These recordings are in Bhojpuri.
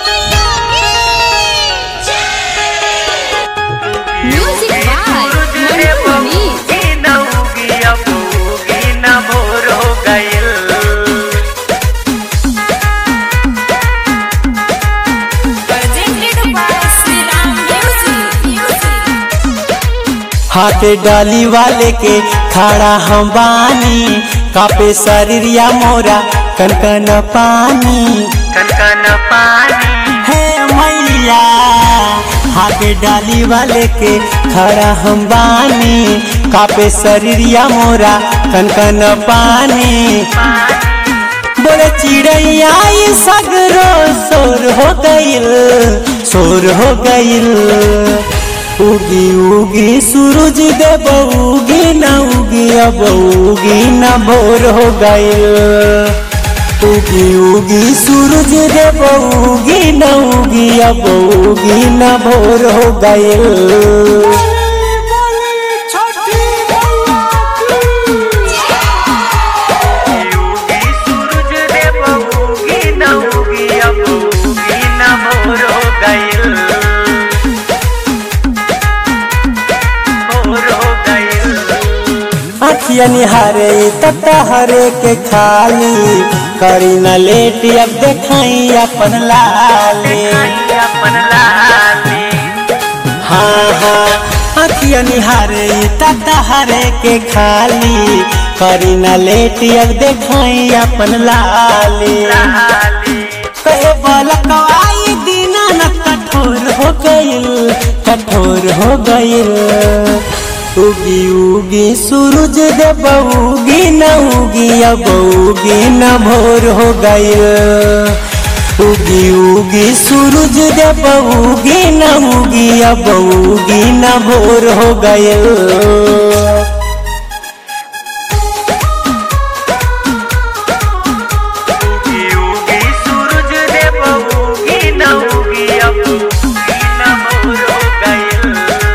Music by Mantu Mani. Presented by Sri Ram Music. हाथे डाली वाले के खड़ा हम बानी कापे शरीरिया मोरा कनकन पानी कनकन पानी हे मैया हाथे डाली वाले के खड़ा हम बानी कापे शरीरिया मोरा कनकन पानी बोले चिड़ैया ई सगरो शोर हो गइल शोर हो गइल उगी उगी सूरज देव उगी न उगी अब उगी न भोर हो गइल उगी उगी सूरज देव उगी न उगी अब उगी न भोर हो गइल उगी सूरज देव उगी न उगी अब उगी न भोर हो गइल भोर हो गइल अखिया निहारे तता हरे के खाली करी न लेट अब देखाई अपन लाली अपन लाली हाँ हाँ अखिया निहारे तता हरे के खाली करी न लेट अब देखाई अपन लाली लाली कहे बलकवाई दीना न कठोर हो गइल कठोर हो गइल उगी उगी सूरज देव उगी न उगी अब उगी न भोर हो गइल उगी उगी सूरज देव उगी न उगी अब उगी न भोर हो गइल उगी उगी सूरज देव उगी न उगी अब उगी न भोर हो गइल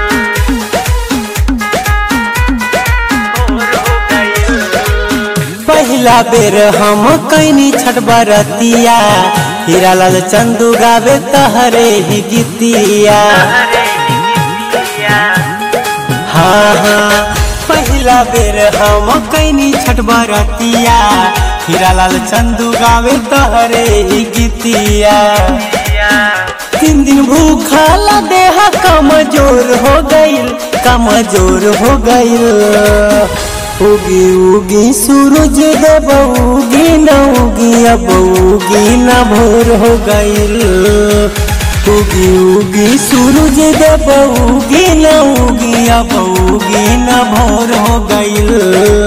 भोर हो गइल पहला बेर हम कैनी छठ बरतिया हीरा लाल चंदू गावे तहरे ही गीतिया हरे निकिया हाँ हाँ पहला बेर हम कैनी छठ बरतिया हीरा लाल चंदू गावे तहरे ही गीतिया तीन दिन भूखा ला देह कमजोर हो गइल कमजोर हो गइल उगी उगी सूरज देव उगी न उगी अब उगी न भोर हो गइल उगी उगी सूरज देव उगी न उगी अब उगी न भोर हो गइल